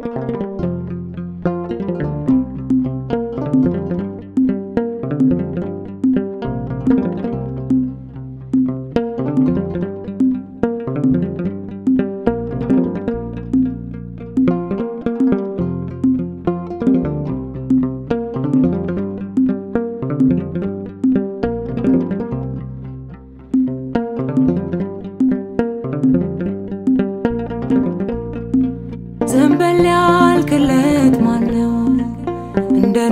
ዘንበል ያልክለት ማነው? እንደኔ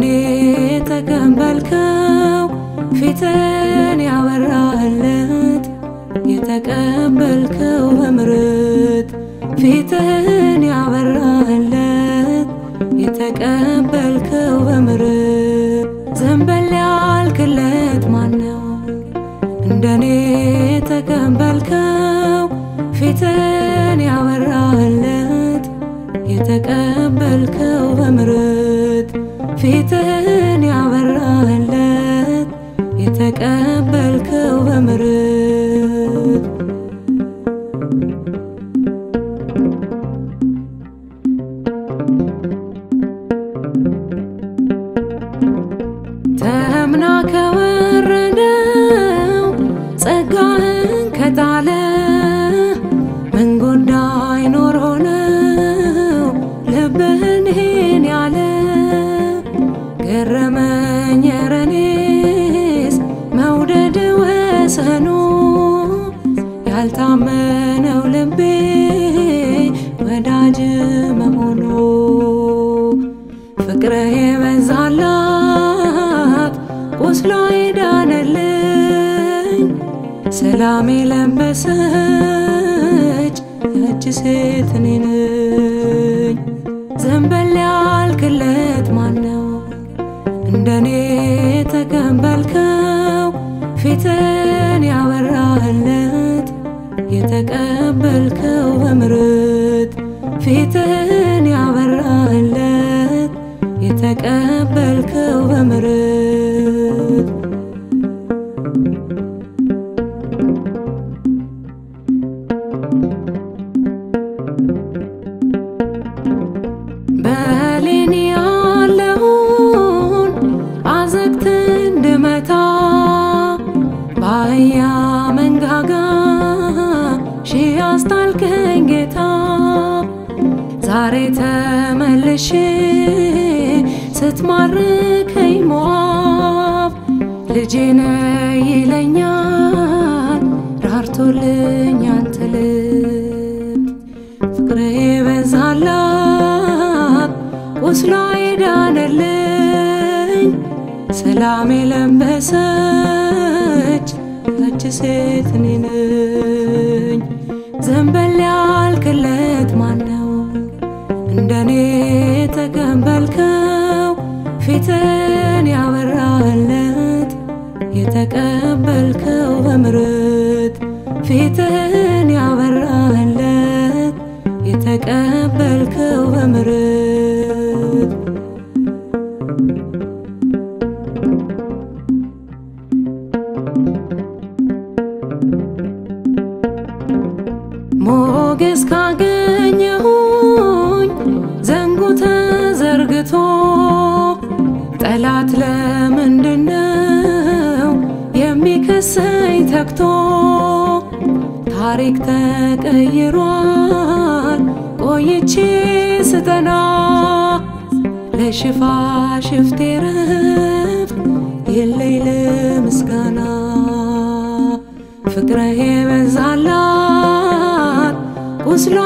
ተቀበልከው ፊትን ያበራህለት የተቀበልከው በምርት ፊትን ያበራህለት የተቀበልከው በምርት ዘንበል ያልክለት ማነው? እንደኔ ተቀበልከው ፊትን ያበራህለት የተቀበልከው በምርት ፊትን ያበራህለት የተቀበልከው በምርት ተምና ከወረደው ጸጋህን ከጣለ ምን ጉዳይ ኖሮ ነው ልብህን ይሄን ያለ ገረመኝ ኧረ እኔስ መውደድ ወሰኑ ያልታመነው ልቤ ወዳጅ መሆኑ ፍቅርህ የበዛላት ቁስሏ የዳነልኝ ሰላም የለበሰች ያች ሴት እኔ ነኝ። ዘንበል ያልክለት ማነው? እንደኔ ተቀበልከው ፊትን ያበራህለት የተቀበልከው በምርት ፊትን ያበራህለት የተቀበልከው በምርት በሌኒ ያለውን አዘግት እንድመታ በአህያ መንጋጋ ሺህ አስጣልከኝ ጌታ ዛሬ ተመልሼ ስትማርከኝ ሞዓብ ልጄ ነህ ይለኛል ራርቶልኝ አንተ ልብ ፍቅር የበዛላት ቁስሏ የዳነልኝ ሰላም የለበሰች ያች ሴት እኔ ነኝ። ዘንበል ያልክለት ማነው? እንደኔ ተቀበልከው ፊትን ያበራህለት የተቀበልከው በምርት ፊትን ያበራህለት የተቀበልከው በምርት ሞገስ ካገኘሁኝ ዘንጉ ተዘርግቶ ጠላት ለምንድነው የሚከሰኝ ተግቶ ታሪክ ተቀይሯል ቆይቼ ስጠና ለሽፋ ሽፍቴ ረፍት የለይ ለምስጋና ፍቅርህ የበዛላት ቁስሏ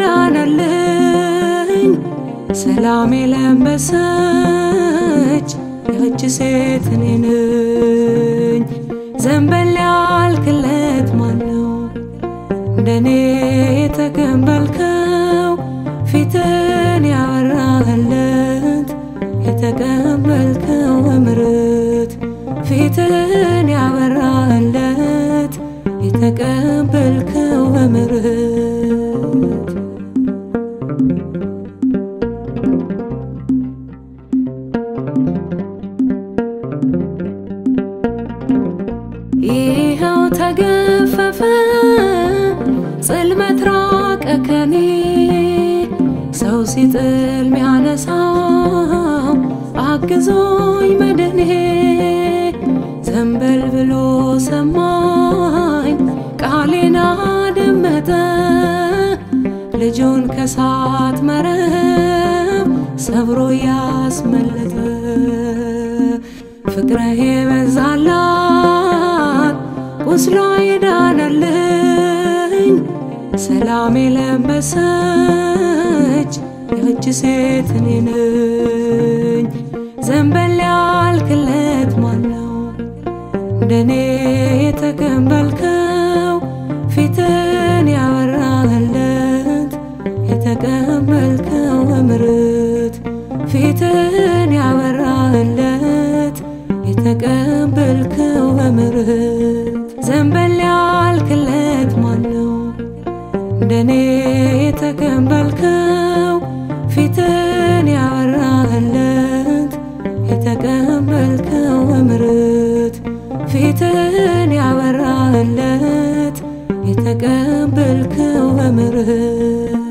የዳነልኝ ሰላም የለበሰች ያች ሴት እኔ ነኝ። ዘንበል ያልክለት ማነው? እንደኔ የተቀበልከው ፊትን ያበራህለት የተቀበልከው በምርት ፊትን ያበራህለት የተቀበልከው በምርት ይኸው ተገፈፈ ጽልመት ራቀ ከኔ ሰው ሲጥል ሚያነሳው አግዞኝ መድኔ ዘንበል ብሎ ሰማኝ ቃሌን አደመጠ ልጁን ከሳት መረብ ሰብሮ ያስመለጠ ፍቅርህ የበዛላት ቁስሏ የዳነልኝ ሰላም የለበሰች ያች ሴት እኔ ነኝ። ዘንበል ያልክለት ማነው እንደኔ የተቀበልከው ፊትን ያበራህለት የተቀበልከው እምርት ፊትን ያበራህለት የተቀበልከው እምርት ዘንበል ያልክለት ማነው እንደኔ የተቀበልከው ፊትን ያበራህለት የተቀበልከው እምርት ፊትን ያበራህለት የተቀበልከው እምርት